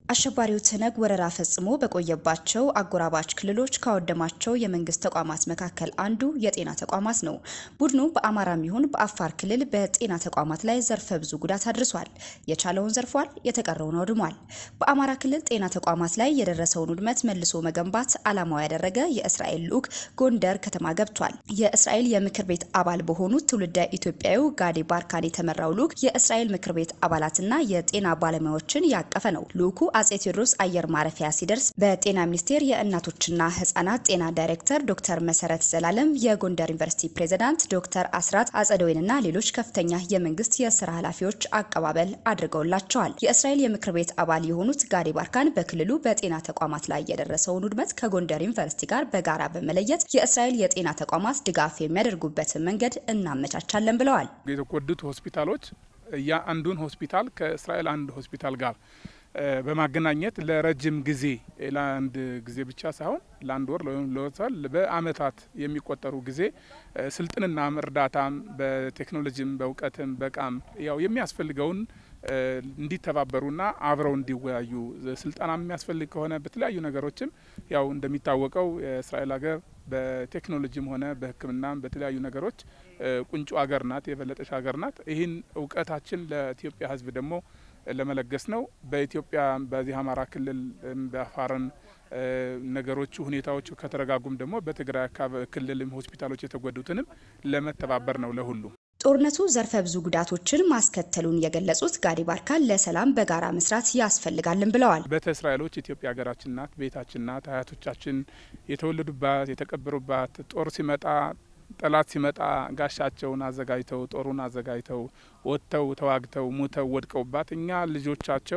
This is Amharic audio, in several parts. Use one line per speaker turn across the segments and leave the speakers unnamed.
አሸባሪው ትነግ ወረራ ፈጽሞ በቆየባቸው አጎራባች ክልሎች ካወደማቸው የመንግስት ተቋማት መካከል አንዱ የጤና ተቋማት ነው። ቡድኑ በአማራም ይሁን በአፋር ክልል በጤና ተቋማት ላይ ዘርፈ ብዙ ጉዳት አድርሷል። የቻለውን ዘርፏል፣ የተቀረውን አውድሟል። በአማራ ክልል ጤና ተቋማት ላይ የደረሰውን ውድመት መልሶ መገንባት ዓላማው ያደረገ የእስራኤል ልዑክ ጎንደር ከተማ ገብቷል። የእስራኤል የምክር ቤት አባል በሆኑት ትውልደ ኢትዮጵያዊ ጋዲ ባርካን የተመራው ልዑክ የእስራኤል ምክር ቤት አባላትና የጤና ባለሙያዎችን ያቀፈ ነው። ልዑኩ አጼ ቴዎድሮስ አየር ማረፊያ ሲደርስ በጤና ሚኒስቴር የእናቶችና ህጻናት ጤና ዳይሬክተር ዶክተር መሰረት ዘላለም፣ የጎንደር ዩኒቨርሲቲ ፕሬዝዳንት ዶክተር አስራት አጸደወይንና ሌሎች ከፍተኛ የመንግስት የስራ ኃላፊዎች አቀባበል አድርገውላቸዋል። የእስራኤል የምክር ቤት አባል የሆኑት ጋዲ ባርካን በክልሉ በጤና ተቋማት ላይ የደረሰውን ውድመት ከጎንደር ዩኒቨርሲቲ ጋር በጋራ በመለየት የእስራኤል የጤና ተቋማት ድጋፍ የሚያደርጉበትን መንገድ እናመቻቻለን ብለዋል።
የተጎዱት ሆስፒታሎች የአንዱን ሆስፒታል ከእስራኤል አንድ ሆስፒታል ጋር በማገናኘት ለረጅም ጊዜ ለአንድ ጊዜ ብቻ ሳይሆን ለአንድ ወር ወይም ለወሰል በአመታት የሚቆጠሩ ጊዜ ስልጥንናም እርዳታም በቴክኖሎጂም በእውቀትም በቃም ያው የሚያስፈልገውን እንዲተባበሩና አብረው እንዲወያዩ ስልጠና የሚያስፈልግ ከሆነ በተለያዩ ነገሮችም ያው እንደሚታወቀው የእስራኤል ሀገር በቴክኖሎጂም ሆነ በሕክምናም በተለያዩ ነገሮች ቁንጮ ሀገር ናት፣ የበለጠች ሀገር ናት። ይህን እውቀታችን ለኢትዮጵያ ሕዝብ ደግሞ ለመለገስ ነው። በኢትዮጵያ በዚህ አማራ ክልል በአፋርን ነገሮቹ ሁኔታዎቹ ከተረጋጉም ደግሞ በትግራይ ክልልም ሆስፒታሎች የተጎዱትንም ለመተባበር ነው ለሁሉም
ጦርነቱ ዘርፈ ብዙ ጉዳቶችን ማስከተሉን የገለጹት ጋዲ ባርካን ለሰላም በጋራ መስራት ያስፈልጋልን ብለዋል።
ቤተ እስራኤሎች ኢትዮጵያ ሀገራችን ናት፣ ቤታችን ናት። አያቶቻችን የተወለዱባት የተቀበሩባት ጦር ሲመጣ ጠላት ሲመጣ ጋሻቸውን አዘጋጅተው ጦሩን አዘጋጅተው ወጥተው ተዋግተው ሙተው ወድቀውባት እኛ ልጆቻቸው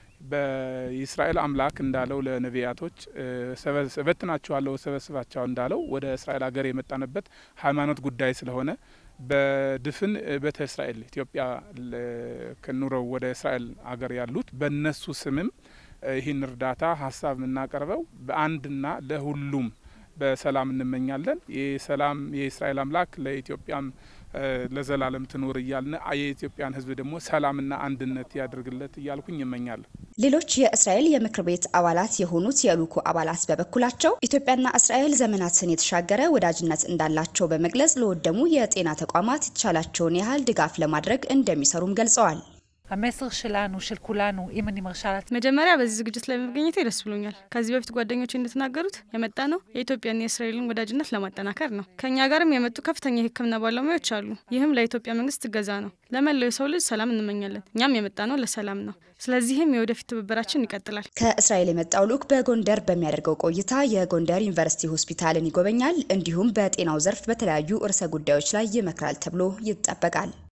በእስራኤል አምላክ እንዳለው ለነቢያቶች እበትናችኋለሁ ሰበስባቸው እንዳለው ወደ እስራኤል ሀገር የመጣንበት ሃይማኖት ጉዳይ ስለሆነ በድፍን ቤተ እስራኤል ኢትዮጵያ ከኑረው ወደ እስራኤል ሀገር ያሉት በእነሱ ስምም ይህን እርዳታ ሀሳብ የምናቀርበው በአንድና ለሁሉም በሰላም እንመኛለን። የሰላም የእስራኤል አምላክ ለኢትዮጵያም ለዘላለም ትኖር እያልን የኢትዮጵያን ሕዝብ ደግሞ ሰላምና አንድነት ያደርግለት እያልኩኝ ይመኛለሁ።
ሌሎች የእስራኤል የምክር ቤት አባላት የሆኑት የልዑኩ አባላት በበኩላቸው ኢትዮጵያና እስራኤል ዘመናትን የተሻገረ ወዳጅነት እንዳላቸው በመግለጽ ለወደሙ የጤና ተቋማት የተቻላቸውን ያህል ድጋፍ ለማድረግ እንደሚሰሩም ገልጸዋል።
המסר שלנו, של כולנו, אם אני מרשה לעצמי...
መጀመሪያ በዚህ ዝግጅት ላይ መገኘቴ ደስ ብሎኛል። ከዚህ በፊት ጓደኞች እንደተናገሩት የመጣ ነው የኢትዮጵያና የእስራኤልን ወዳጅነት ለማጠናከር ነው። ከእኛ ጋርም የመጡ ከፍተኛ የሕክምና ባለሙያዎች አሉ። ይህም ለኢትዮጵያ መንግስት እገዛ ነው። ለመላው የሰው ልጅ ሰላም እንመኛለን። እኛም የመጣ ነው ለሰላም ነው። ስለዚህም የወደፊት ትብብራችን ይቀጥላል።
ከእስራኤል የመጣው ልዑክ በጎንደር በሚያደርገው ቆይታ የጎንደር ዩኒቨርሲቲ ሆስፒታልን ይጎበኛል። እንዲሁም በጤናው ዘርፍ በተለያዩ ርዕሰ ጉዳዮች ላይ ይመክራል ተብሎ ይጠበቃል።